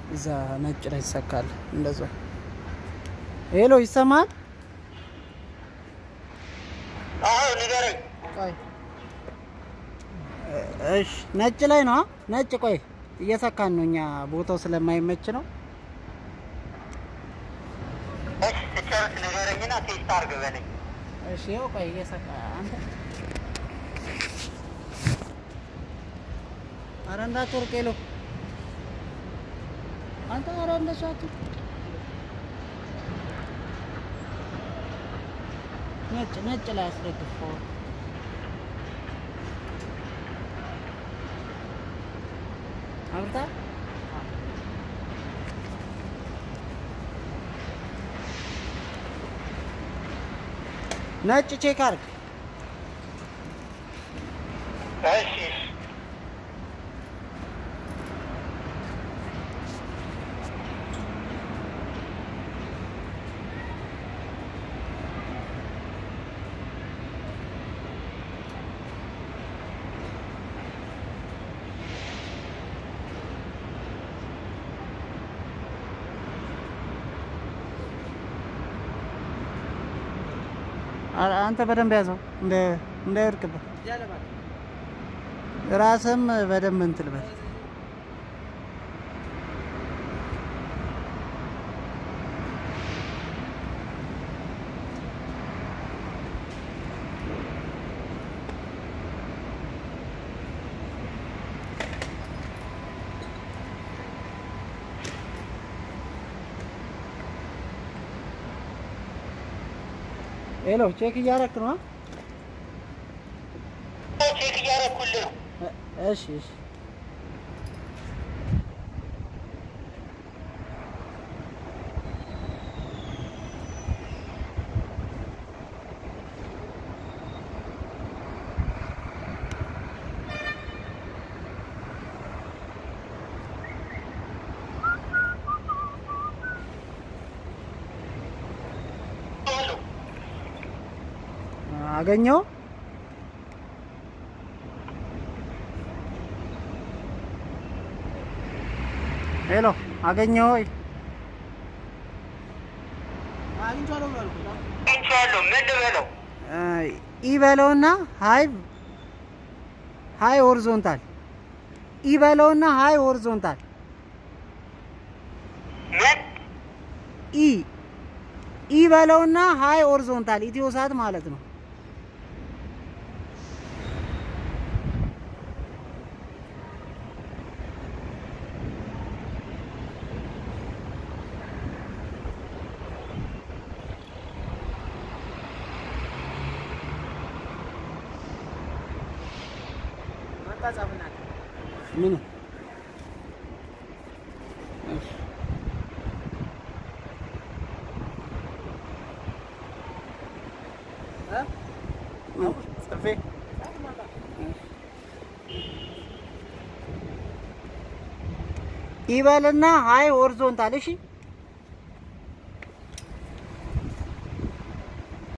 እዛ ነጭ ላይ ይሰካል። እንደዛ ሄሎ፣ ይሰማል? አዎ ንገረኝ። ቆይ እሺ፣ ነጭ ላይ ነው። ነጭ ቆይ፣ እየሰካን ነው እኛ ቦታው ስለማይመች ነው። እሺ ስጨርስ ንገረኝና ቴስት አድርግ በለኝ። እሺ፣ ይኸው ቆይ፣ እየሰካ አንተ ኧረ እንዳትወርቅ ሄሎ፣ አንተ ኧረ እንደሱ አትወርቅ። ነጭ ነጭ ላይ አስደግፈው። አብርታ ነጭ ቼክ አድርግ። እሺ እሺ። አ- አንተ በደንብ ያዘው እንደ እንዳይወድቅብህ ራስህም በደንብ እንትን በል። ሄሎ ቼክ እያደረክ ነው? አ? ቼክ እያደረኩልህ ነው። እ- እሺ እሺ አሉ አገኘው። ሄሎ አገኘው ወይ? አግኝቼዋለሁ። ምን ልበለው? ኢ በለውና ሀይ ሀይ ሆሪዞንታል ኢ በለውና ሀይ ሆሪዞንታል ምን ኢ ኢ በለውና ሀይ ሆሪዞንታል ኢትዮ ሳት ማለት ነው። ምን ጽፌ ኢበልና ሀይ ሆሪዞንታል እሺ